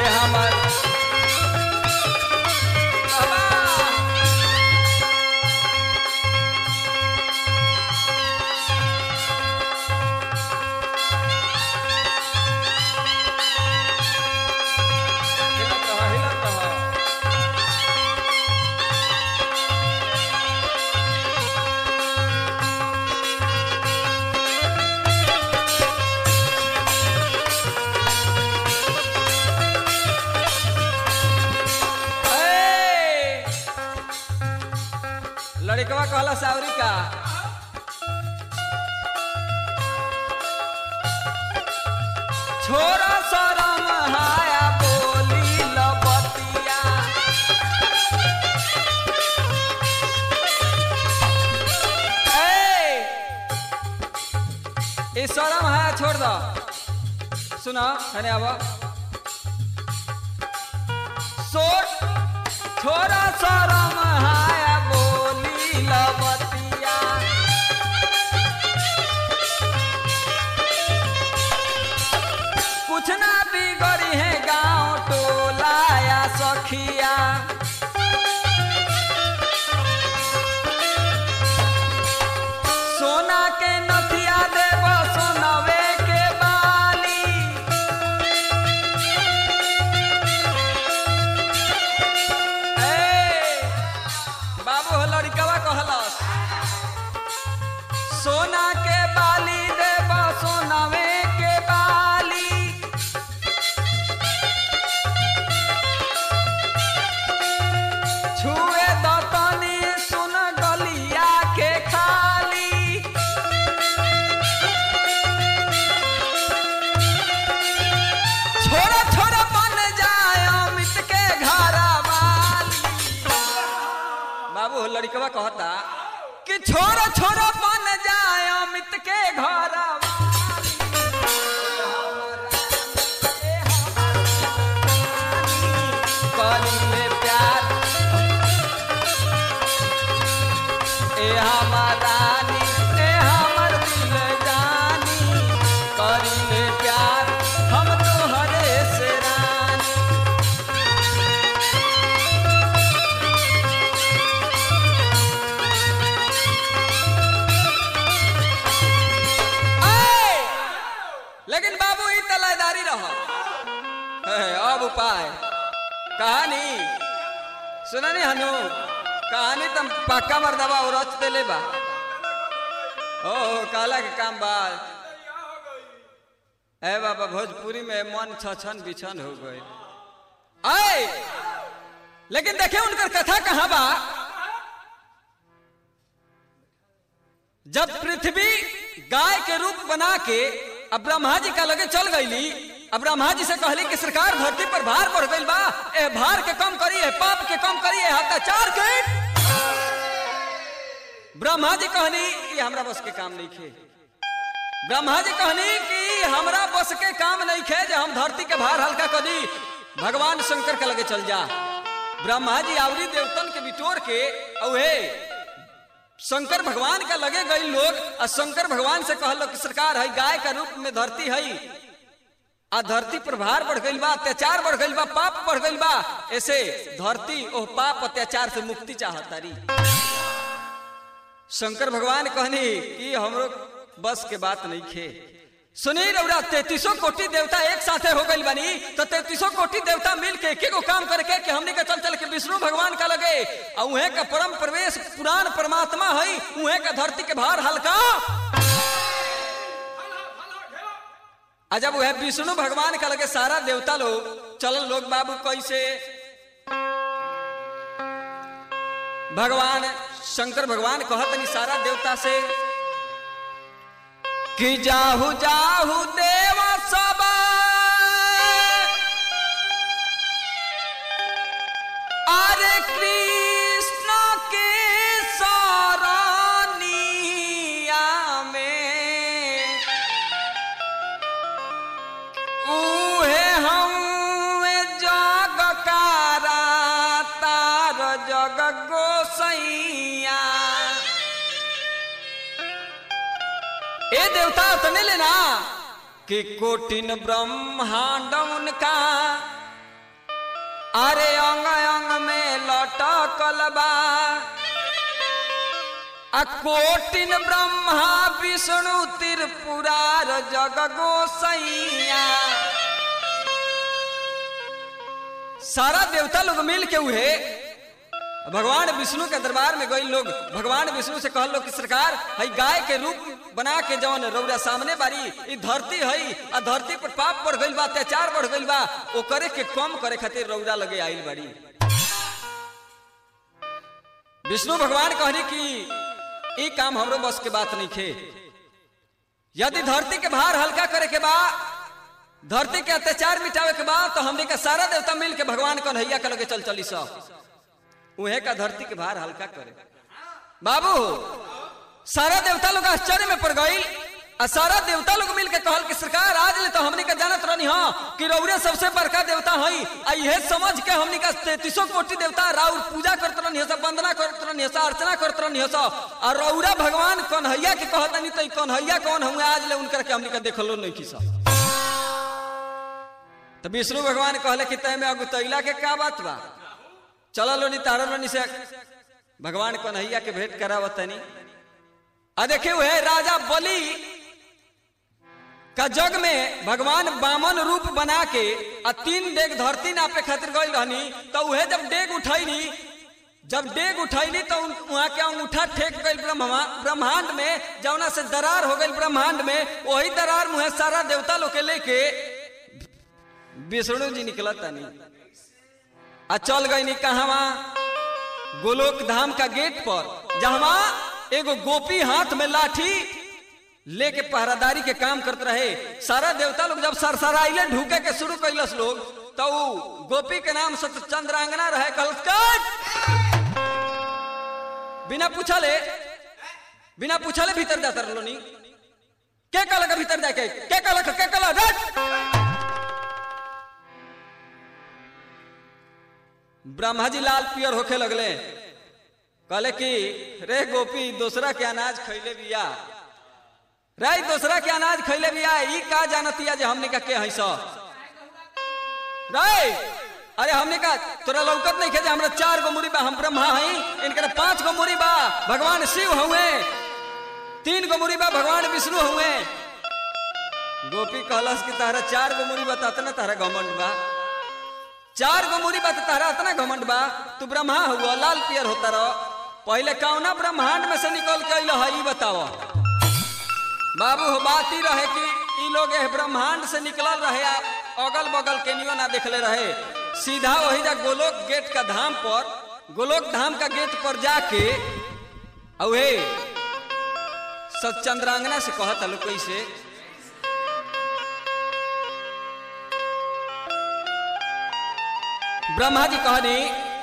हमर बाबा हिलत रह हिलत रह ए! लड़कवा कहला सावरी का छोरा शरम हाया बोली लबतिया ए! ई शरम हाया छोड़ दो सुना हने आवा सोट छोरा शरम हाया बोली लबतिया कुछ ना बिगड़ी है गांव टोला या सखिया सोना के नथिया देव सोनवे के बाली ए, बाबू हो लड़कवा कहलस सोना के बाली देव सोनवे के बाली छुए दतनी सुन गलिया के खाली छोरा छोरा बन जाए अमित के घर वाली बाबू हो लड़कवा कहता कि छोरा छोरा बन जाए अमित के घर करीले प्यार ए हमार रानी ए हमर दिल जानी करीले प्यार हम तोहरे से रानी आए! लेकिन बाबू ई तलादारी रह अब उपाय कहानी सुना नहीं हनु कहानी तम पक्का मर्दबा और रच देले बा ओ काला के काम बा ए बाबा भोजपुरी में मन छछन बिछन हो गए आए लेकिन देखे उनकर कथा कहाँ बा जब पृथ्वी गाय के रूप बना के अब ब्रह्मा जी का लगे चल गईली अब ब्रह्मा जी से कहली कि सरकार धरती पर भार बढ़ गईल बा ए भार के कम करिए पाप के कम करिए अत्याचार के ब्रह्मा जी कहनी ये हमरा बस के काम नहीं खे ब्रह्मा जी कहनी कि हमरा बस के काम नहीं खे जे हम धरती के भार हल्का कर दी भगवान शंकर के लगे चल जा ब्रह्मा जी आवरी देवतन के बिटोर के औहे शंकर भगवान का लगे गई लोग और शंकर भगवान से कहलो कि सरकार है गाय का रूप में धरती है आ धरती पर भार बढ़ गई बा अत्याचार बढ़ गई बा पाप बढ़ गई बा ऐसे धरती ओह पाप अत्याचार से मुक्ति चाहतारी शंकर भगवान कहनी कि हमरो बस के बात नहीं खे सुनी रौरा तैतीसो कोटि देवता एक साथे हो गई बनी तो तैतीसो कोटि देवता मिल के एक काम करके कि हमने के चल चल के विष्णु भगवान का लगे और उहे का परम प्रवेश पुराण परमात्मा है उहे का धरती के भार हल्का आ जब वह विष्णु भगवान का लगे सारा देवता लोग चल लोग बाबू कैसे भगवान शंकर भगवान कहतनी सारा देवता से कि जाहु जाहु देव सब अरे कृष्ण के सरनिया में उहे हम जग कारा तार जग गोसैया ए देवता तने लेना कि कोटिन ब्रह्मांड उनका लगल बा आ कोटिन ब्रह्मा विष्णु त्रिपुरार जग गोसैया सारा देवता लोग मिल के उहे भगवान विष्णु के दरबार में गई लोग भगवान विष्णु से कहल लोग कि सरकार हई गाय के रूप बना के जवन रौरा सामने बारी ई धरती हई आ धरती पर पाप बढ़ गइल बा अत्याचार बढ़ गइल बा ओकरे के कम करे खातिर रौरा लगे आइल बारी विष्णु भगवान कहनी कि ई काम हमरो बस के बात नहीं खे यदि धरती के भार हल्का करे के बा धरती के अत्याचार मिटावे के बा तो हमने के सारा देवता मिल के भगवान कन्हैया के लगे चल चली सब उहे का धरती के भार हल्का करे बाबू सारा देवता लोग आश्चर्य में पड़ गई आ सारा देवता लोग मिल के कहल कि सरकार आज ले तो हमनी का जानत रहनी हाँ कि रौरे सबसे बड़का देवता हई आ इहे समझ के हमनी का तैतीसो कोटि देवता राउर पूजा करत रहनी सब वंदना करत रहनी अर्चना करत रहनी सब आ रौरा भगवान कन्हैया के कहत नहीं तो ई कन्हैया कौन हुए आज ले उनकर के हमनी का देखलो नहीं की सब तो विष्णु भगवान कहले कि तय में अगुतैला के का बात बा चल लोनी तारा लोनी से भगवान कन्हैया के भेंट करावतनी आ देखे हुए राजा बलि का जग में भगवान बामन रूप बना के आ तीन डेग धरती नापे खातिर गई रहनी तो उहे जब डेग उठैनी जब डेग उठैनी तो वहां के अंगूठा ठेक गई ब्रह्मा ब्रह्मांड में जौना से दरार हो गई ब्रह्मांड में वही दरार मुहे सारा देवता लोग के लेके विष्णु जी निकला तनी आ चल गई नी कहवा गोलोक धाम का गेट पर जहवा एगो गोपी हाथ में लाठी लेके पहरादारी के काम करते रहे सारा देवता लोग जब सरसराइले ढूके के शुरू कैलस लोग तो उ गोपी के नाम से चंद्रांगना रहे कहल बिना पूछले बिना पूछले भीतर जाता रहो नी के कहल के भीतर जाके के कहल के कहल रट ब्रह्मा जी लाल पियर होखे लगले कहले कि रे गोपी दूसरा के अनाज खैले बिया रे दूसरा के अनाज खैले बिया ई का जानतिया जे हमने का के हई स रे अरे हमने का तोरा लौकत नहीं खे जे हमरा चार गो मुरी बा हम ब्रह्मा हई इनके पांच गो मुरी बा भगवान शिव हुए तीन गो मुरी बा भगवान विष्णु हुए गोपी कहलस कि तारा चार गो मुरी बा तना तारा घमंड बा चार गो मुरी बा तारा इतना घमंड बा तू ब्रह्मा हुआ लाल पियर होता रहो पहले कौना ब्रह्मांड में से निकल के अल है बताओ बाबू हो बात ही रहे कि ई लोग एह ब्रह्मांड से निकलल रहे अगल बगल के नियो ना देखले रहे सीधा वही जा गोलोक गेट का धाम पर गोलोक धाम का गेट पर जाके अहे सचंद्रांगना से कहत हलो कैसे ब्रह्मा जी कहनी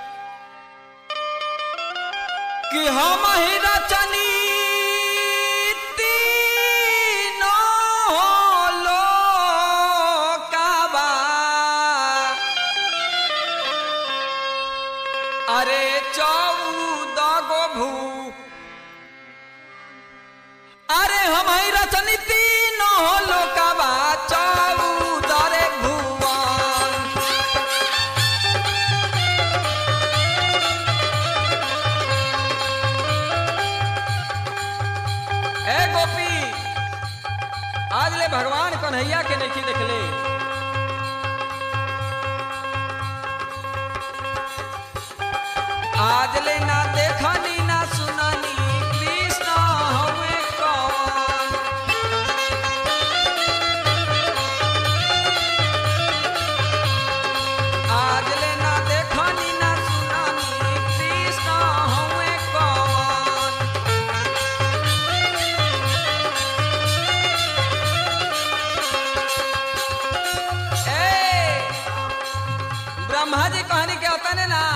कि हम ही रचनी तीनों लोकावा। अरे चौदह गो भू अरे हम ही रचनी तीनों लोकावा चौदह रे भुवन ए गोपी आज ले भगवान कन्हैया के नहीं देखले आज ले ना देखनी ना सुननी कृष्ण हमें कौन आज ले ना देखनी ना सुननी कृष्ण हमें कौन ए ब्रह्मा जी कहानी क्या होता है ना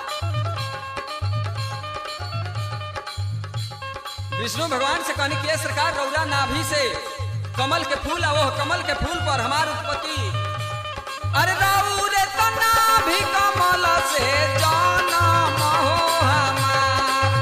विष्णु भगवान से कहनी किया सरकार रौरा नाभि से कमल के फूल आवो कमल के फूल पर हमार उत्पत्ति अरे रौरे तो नाभि कमल से जन्म हो हमार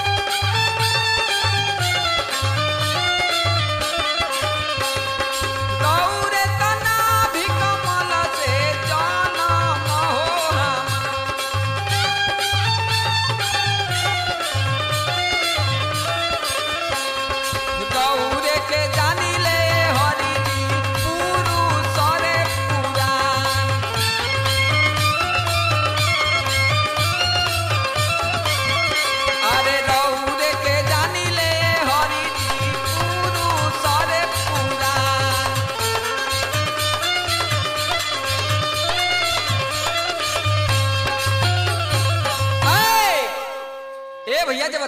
रौरे तो नाभि कमल से जन्म हो हमार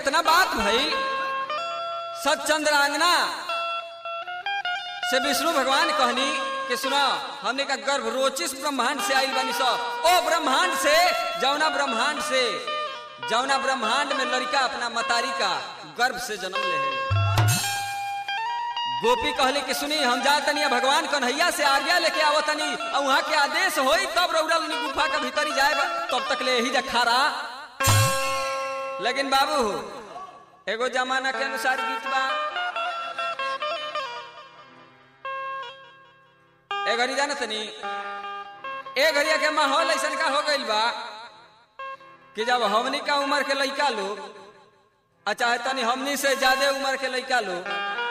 इतना बात भई सतचंद्रांगना से विष्णु भगवान कहनी कि सुनो हमने का गर्भ रोचिस ब्रह्मांड से आइल बानी सो ओ ब्रह्मांड से जौना ब्रह्मांड से जौना ब्रह्मांड में लड़का अपना मतारी का गर्भ से जन्म ले है गोपी कहली कि सुनी हम जा तनी भगवान कन्हैया से आज्ञा लेके आवो तनी और वहां के आदेश होई तब रौरा लनी गुफा के भीतर ही जाए तब तक ले यही जा खारा लेकिन बाबू एगो जमाना के अनुसार गीत बा ए घड़ी जाना तनी ए घड़िया के माहौल ऐसा का हो गइल बा कि जब हमनी का उम्र के लड़का लोग अच्छा तनी हमनी से ज्यादा उम्र के लड़का लोग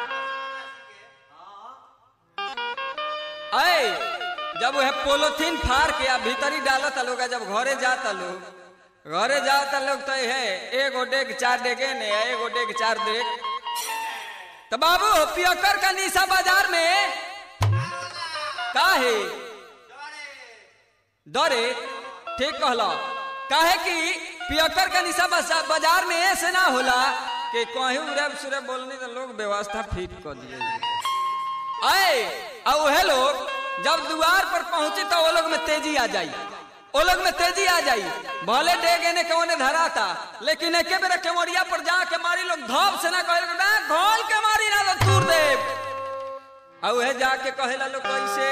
आए जब वह पोलोथीन फाड़ के आ भीतरी डालत लोग आ जब घरे जाता लोग घरे जाता लोग तो है एगो डेग चार डेगे ने एगो डेग चार डेग तो बाबू पियकर का निशा बाजार में का है डरे ठीक कहला काहे कि पियकर का निशा बाजा- बाजार में ऐसे ना होला कि कहीं उड़ब सुरब बोलने तो लोग व्यवस्था फिट कर दिए आए और वह लोग जब द्वार पर पहुंचे तो वो लोग में तेजी आ जाई वो लोग में तेजी आ जाई भले डेगे ने के ओने धरा था लेकिन एके बेरा केवड़िया पर जाके मारी लोग धप से ना कहे ना घोल के मारी ना तो तूर दे और वह जाके कहेला लोग कैसे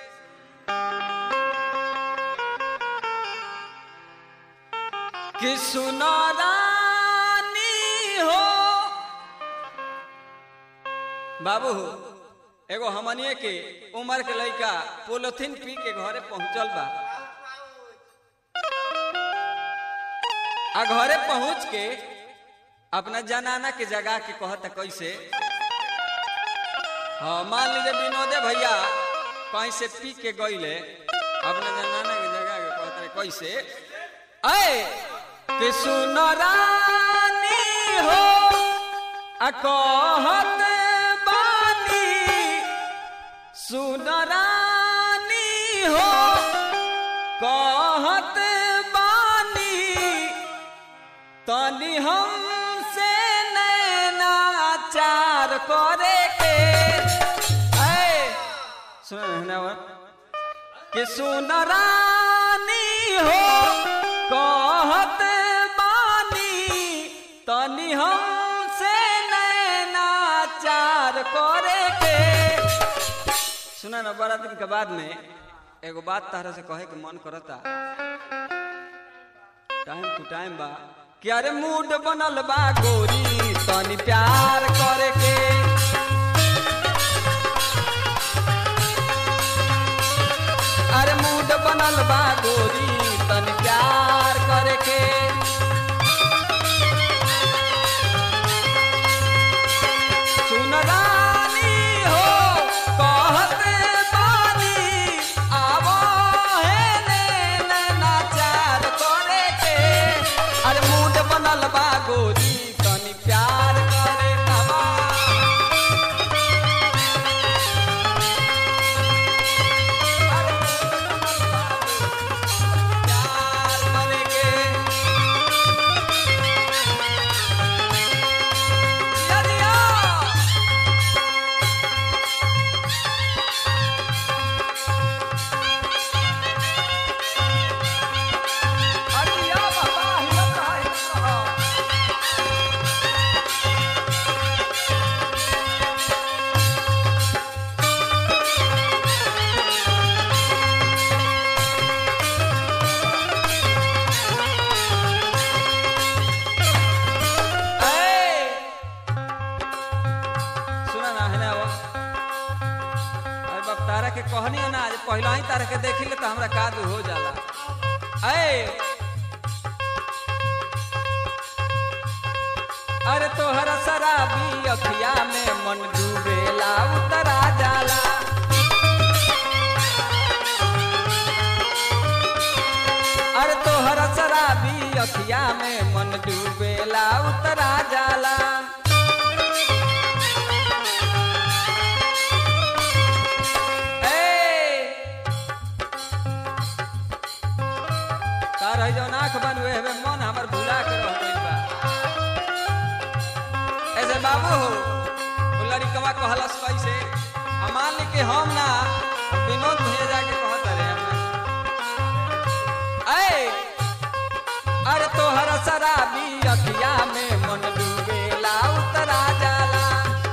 कि सुनो रानी हो बाबू एगो हमनिए के उम्र के लड़का पोलोथीन पी के घरे पहुंचल बा आ घरे पहुंच के अपना जनाना के जगह के कहता कैसे हाँ मान लीजिए विनोदे भैया कहीं से पी के गईले अपना जनाना के जगह के कहता कैसे आए कि सुन रानी हो आ कहत बानी सुन रानी हो कहत बानी तनी हमसे नैनाचार करे के ऐ सुन ना कि सुन रानी हो कहत बानी तनी हमसे नैनाचार करे के सुना ना बड़ा दिन के बाद में एगो बात तारा से कहे के मन करता टाइम टू टाइम बा कि अरे मूड बनल बा गोरी तनी प्यार करे के अरे मूड बनल बा गोरी तनी प्यार करे के सुन रानी हो कहत बानी आवो हे ने नैनाचार करे के अरे मूड बनल बा गोरी तनी प्यार करे कबा अरे मूड बनल बा गोरी, प्यार करे के दिया दिया अरे या बाबा हिलत रहा हिलत रहा ए! सुना ना है ना वो अरे बाप तारा के कहनी है ना आज पहला ही तारा के देखी ले तो हमरा कादू हो जाला ए अरे तोहरा शराबी अखिया में मन डूबेला उतरा जाला अरे तोहरा शराबी अखिया में मन डूबेला उतरा जाला ए! तार है जौन आँख बनवे हवे मन हमर भुला के रह गइल बा बाबू हो वो लड़कवा कहलस कैसे आ मान ली कि हम ना विनोद भैया जाके कहत रहे हमरा ऐ अरे तोहर शराबी अखिया में मन डूबेला उतरा जाला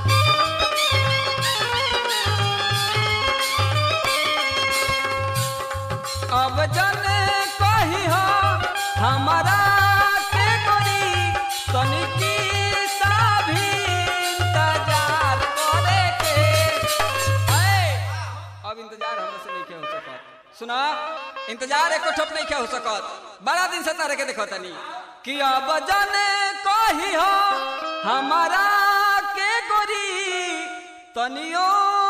अब जने कही हो हमारा के करी तनिकी सा भी इंतजार करे के ऐ, अब इंतजार हमरा से नहीं हो सकत सुना इंतजार एको ठप नहीं हो सकत बड़ा दिन से तारे के देखो तनी कि अब जने कही हो हमारा के गोरी तनियो